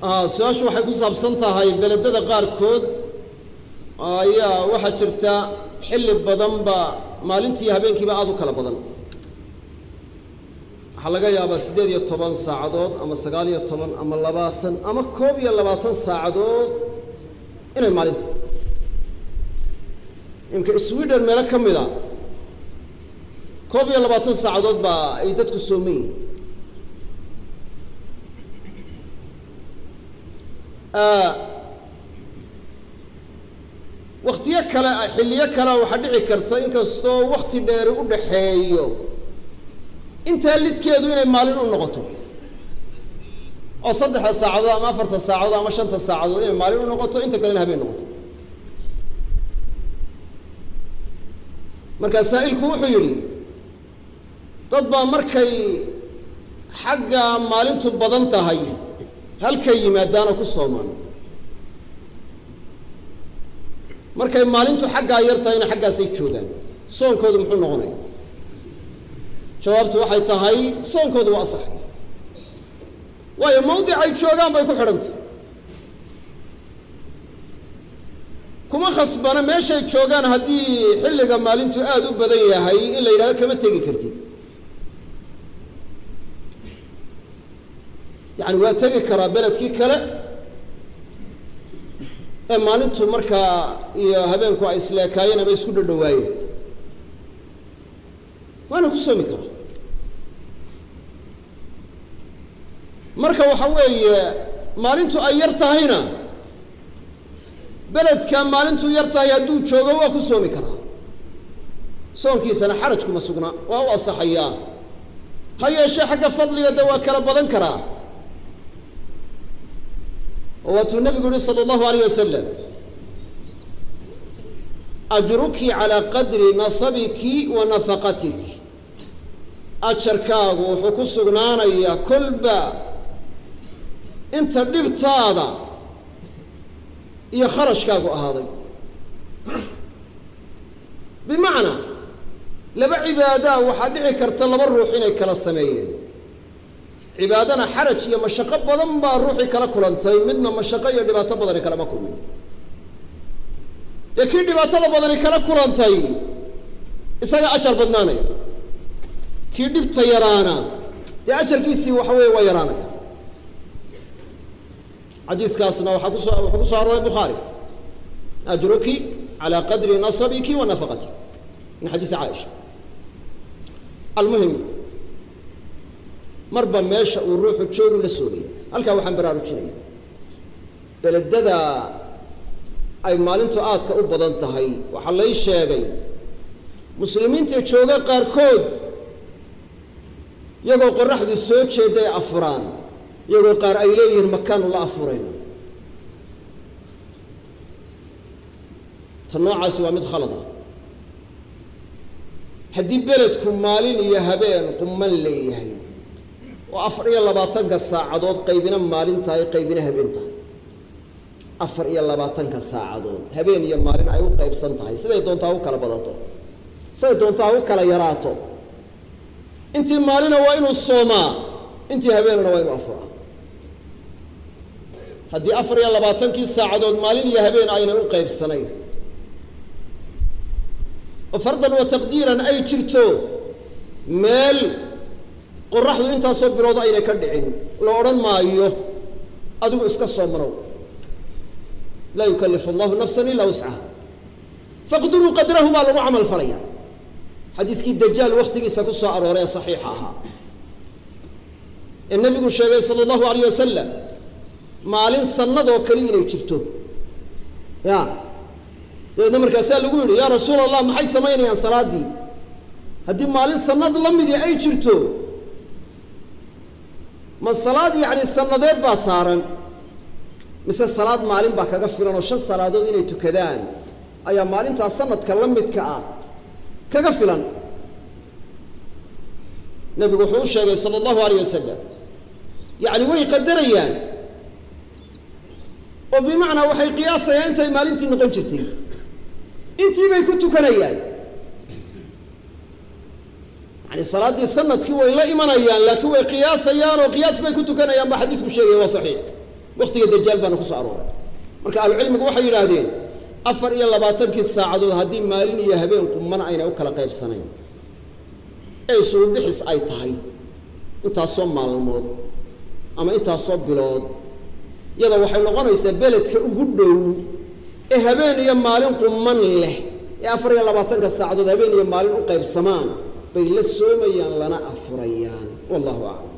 su-aashu waxay ku saabsan tahay beledada qaarkood ayaa waxaa jirta xilli badanba maalintii iyo habeenkiiba aada u kala badan waxaa laga yaabaa siddeed iyo toban saacadood ama sagaal iyo toban ama labaatan ama koob iyo labaatan saacadood inay maalinta imka sweden meelo ka mid a koob iyo labaatan saacadood baa ay dadku sooman yihin waktiyo kale xilliyo kalea waxaa dhici karta inkastoo wakti dheeri u dhaxeeyo intaa lidkeedu inay maalin u noqoto oo saddexda saacadood ama afarta saacadood ama shanta saacadood inay maalin u noqoto inta kalena habeen noqoto markaa saa'ilku wuxuu yidhi dad baa markay xagga maalintu badan tahay halkay yimaadaanoo ku soomaan markay maalintu xaggaa yar tahayna xaggaasay joogaan soonkoodu muxuu noqonaya jawaabtu waxay tahay soonkoodu waa asaxay waayo mawdicay joogaan bay ku xidhantay kuma khasbana meeshay joogaan haddii xilliga maalintu aada u badan yahay in la yidhahdo kama tegi kartid yacani waa tegi karaa beledkii kale ee maalintu markaa iyo habeenku ay isleekaayeen ama isku dhadhawaayeen waana ku soomi karaa marka waxa weeye maalintu ay yar tahayna beledka maalintu yar tahay hadduu joogo waa ku soomi karaa soonkiisana xaraj kuma sugna waa u asaxayaa ha yeeshee xagga fadliga de waa kala badan karaa oo waatuu nabigu yihi salى اllahu alayh wasalam ajruki calىa qadri nasabiki wa nafaqatik ajarkaagu wuxuu ku sugnaanayaa kolba inta dhibtaada iyo kharashkaagu ahaaday bimacnaa laba cibaadaa waxaa dhici karta laba ruux inay kala sameeyeen cibaadana xaraj iyo mashaqo badan baa ruuxii kala kulantay midna mashaqo iyo dhibaato badani kalama kulmin dee kii dhibaatada badani kala kulantay isaga ajar badnaanaya kii dhibta yaraana dee ajarkiisii waxa weeye waa yaraanaya xadiiskaasna waxaa kuso wuxuu ku soo arooray bukhaari ajruki calaa qadri nasabiki wa nafaqatik min xadiisi caaisha almuhim marba meesha uu ruuxu joogu la soogaya halkaa waxaan baraarujinaya beledada ay maalintu aadka u badan tahay waxaa lay sheegay muslimiinta jooga qaarkood iyagoo qoraxdu soo jeeda ay afuraan iyagoo qaar ay leeyihiin makaanu la afurayna ta noocaasi waa mid khalada haddii beledku maalin iyo habeen quman leeyahay oo afar iyo labaatanka saacadood qaybina maalin tahay qaybina habeen tahay afar iyo labaatanka saacadood habeen iyo maalin ay u qaybsan tahay siday doonto ha u kala badato siday doonto ha u kala yaraato intii maalina waa inuu soomaa intii habeenana waa inuu afuraa haddii afar iyo labaatankii saacadood maalin iyo habeen aynay u qaybsanayn oo fardan wa taqdiiran ay jirto meel qoraxdu intaasoo bilood aynay ka dhicin la odhan maayo adigu iska soomanow laa yukallifu allahu nafsan ilaa wuscaha faqduruu qadrahu baa lagu camal falaya xadiiskii dajaal waktigiisa ku soo arooray ee saxiixa ahaa ee nebigu sheegay sala allahu alayh wasalam maalin sannadoo kale inay jirto ya dabeedna markaasaa lagu yidhi yaa rasuul allah maxay samaynayaan salaaddii haddii maalin sannad la midii ay jirto ma salaad yacni sannadeed baa saaran mise salaad maalin baa kaga filan oo shan salaadood inay tukadaan ayaa maalintaa sanadka la midka ah kaga filan nebigu wuxuu u sheegay sala allahu alayh wasalam yacni way qadarayaan oo bimacnaa waxay qiyaasayaan intay maalintii noqon jirtay intii bay ku tukanayaan yani salaaddii sanadkii way la imanayaan laakiin way qiyaasayaan oo qiyaas bay ku tukanayaan baa xadiisku sheegaya waa saxiix waktiga dajaal baana ku soo arooray marka ahlucilmigu waxay yidhaahdeen afar iyo labaatankii saacadood haddii maalin iyo habeen qumana aynay u kala qaybsanayn ee isugu bixis ay tahay intaasoo maalmood ama intaasoo bilood iyada waxay noqonaysaa beledka ugu dhow ee habeen iyo maalin quman leh ee afar iyo labaatanka saacadood habeen iyo maalin u qaybsamaan bay la soomayaan lana afurayaan wallahu aclam